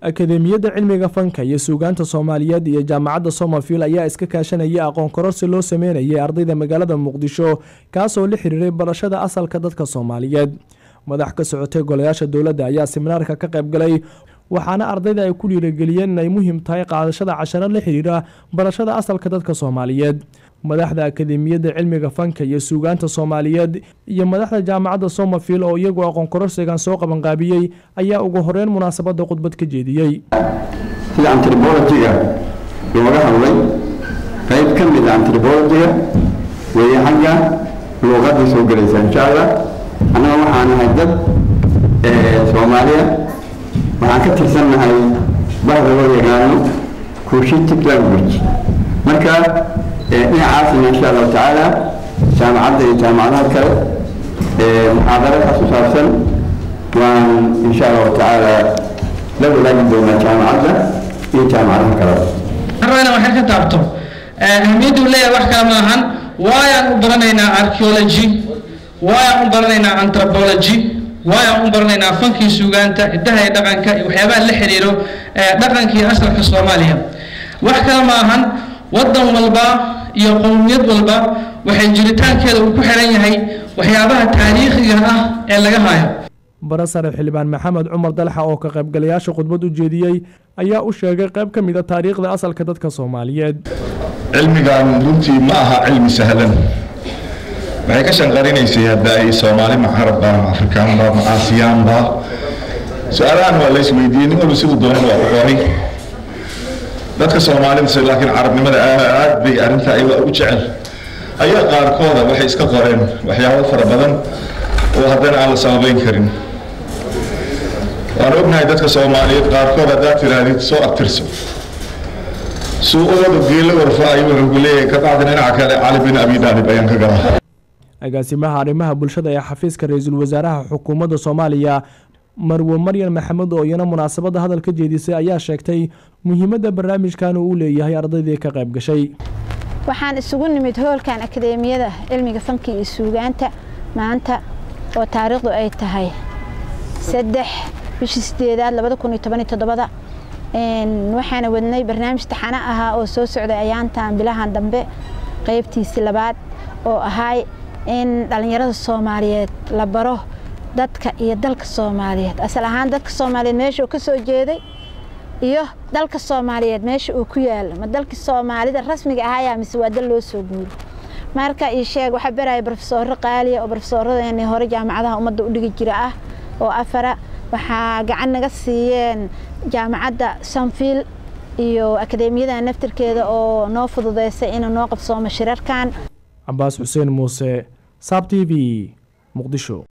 akademiyadda cilmiga fanka iyo suugaanta soomaaliyeed iyo jaamacadda somerfield ayaa iska kaashanaya aqoon kororsi loo sameynayay ardayda magaalada muqdisho kaasoo la xiriiray barashada asalka dadka soomaaliyeed madax ka socotay golayaasha dowladda ayaa siminaarka ka qayb galay waxaana ardayda ay ku dhiirageliyeen inay muhiim tahay qaadashada casharo la xiriira barashada asalka dadka soomaaliyeed madaxda akademiyadda cilmiga fanka iyo suugaanta soomaaliyeed iyo madaxda jaamacadda somerfield oo iyagu aqoon kororsigan soo qabanqaabiyey ayaa ugu horeyn munaasabadda khudbad ka jeediyey sida antribologiga looga hadlay qayb ka mid a antribologiga weeye xagga luuqadda soo gelaysa insha allah annaga waxaan nahay dad soomaaliya waxaan ka tirsannahay bahda loo yaqaano cushitic language marka dhinacaasna insha allahu tacaala jaamacadda iyo jaamacadaha kale muxaadaro ka saabsan waan insha allahu tacaala la wadaagi doonaa jaamacadda iyo jaamacadaha kale rabana waxay ka taabto ahmiyaddu leeyahay wax kale maahan waayaan u baranaynaa archaeology waayaan u baranaynaa anthropology waayaan u baranaynaa fankii suugaanta hidaha iyo dhaqanka iyo waxyaabaha la xiriiro dhaqankii asalka soomaaliya wax kale maahan wadan walba iyo qowmiyad walba waxay jiritaankeeda uu ku xiran yahay waxyaabaha taariikhiga ah ee laga hayo barasare xildhibaan maxamed cumar dalxa oo ka qaybgalayaasha khudbad u jeediyey ayaa u sheegay qayb ka mid a taariikhda asalka dadka soomaaliyeed cilmigan runtii ma aha cilmi sahlan waxay ka shanqarinaysay hadda ay soomaali ma carabba ma afrikaanba ma aasiyaanba su-aalahan waa lays weydiiyey nin walba siduu doonan waa u qoray dadka soomaalida laakiin carabnimada aad bay arrintaa iyaga u jecel ayaa qaarkooda waxay iska qoreen waxyaabo fara badan oo haddana aan la sababeyn karin waan ognahay dadka soomaaliyeed qaarkood haddaad tirahdid soo abtirso suuqooda geelo warfa ayuu wuxuu ku leeyahay ka bacdi dhinaca kale cali bin abi daalib ayaan ka galaa agaasimaha arrimaha bulshada ee xafiiska ra-iisul wasaaraha xukuumadda soomaaliya marwe maryan maxamed oo iyana munaasabadda hadal ka jeedisay ayaa sheegtay muhiimadda barnaamijkan uu leeyahay ardaydii ka qayb gashay waxaan isugu nimid hoolkan akadeemiyada cilmiga fanka iyo suugaanta maanta oo taariikhdu ay tahay saddex bishii sideedaad labada kun iyo toban iyo todobada waxaana wadnay barnaamij taxano ahaa oo soo socday ayaantan bilahan dambe qaybtiisii labaad oo ahay in dhallinyarada soomaaliyeed la baro dadka iyo dalka soomaaliyeed asal ahaan dadka soomaaliyeed meesha uu ka soo jeeday iyo dalka soomaaliyeed meesha uu ku yaalo ma dalkii soomaalida rasmiga ahayaa mise waa dal loo soo guuro marka ii sheeg waxaa baraya brofesooro qaaliya oo brofesooradaeni hore jaamacadaha ummadda u dhigi jira ah oo afara waxaa gacan naga siiyeen jaamacadda sanfield iyo akadeemiyada naftirkeeda oo noo fududeysay inuu noo qabsoomo shirarkan cabaas xuseen muuse saab t v muqdisho